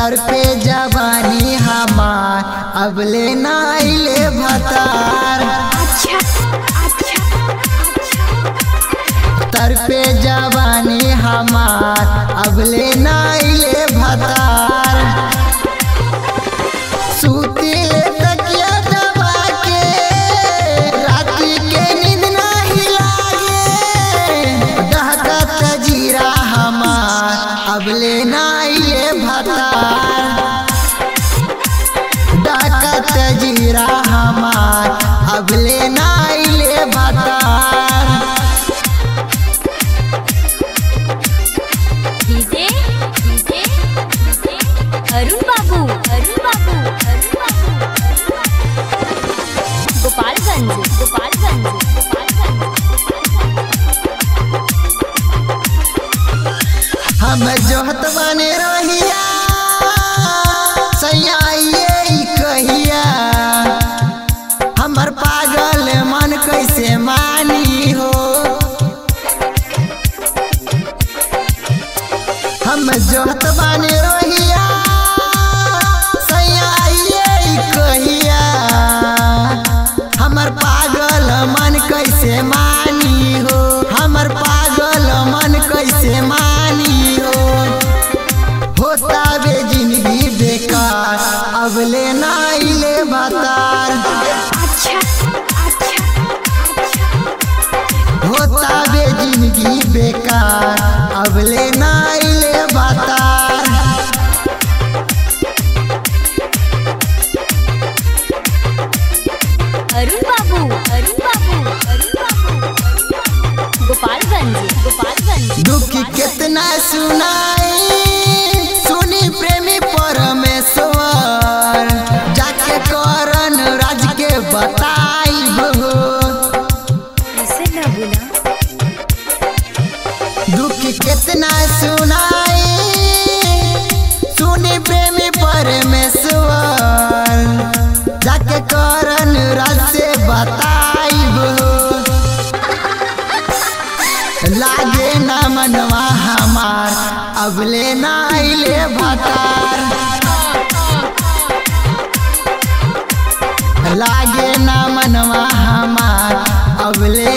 तर पे जवानी हमार अब ले नाइले भतार अच्छा अच्छा तर पे जवानी हमार अब ले नाइले भतार सुतिले तकिया दबा के राती के नींद नाही लागे डहकत जीरा हमार अब ले नाइले भतार डाकत जीरा हमार अब ले नाइले भतार डीजे डीजे डीजे अरुण बाबू अरुण बाबू अरुण बाबू गोपालगंज गोपालगंज गोपालगंज हम जोहत बने रहिया सैया ये ई कहिया हमर पागल मन कैसे मानी हो हम जोहत बने रहिया सैया ये ई कहिया हमर पागल मन कैसे मानी हो हमर पागल मन कैसे मानी हो होता बे जिंदगी बेकार अब ले नाइले बतार अच्छा अच्छा होता बे जिंदगी बेकार अब ले नाइले बतार अरुण बाबू अरुण बाबू अरुण बाबू गोपालगंज गोपालगंज दुख कितना सुनाई सुनी प्रेमी परमेश्वर जाके करन राज के बताई हो ऐसे ना बोला दुख कितना सुनाई सुनी प्रेमी परमेश्वर जाके करन राज से बताई लागे ना मनवा हमार अब ले नाइले भतार लागे ना मनवा हमार अब ले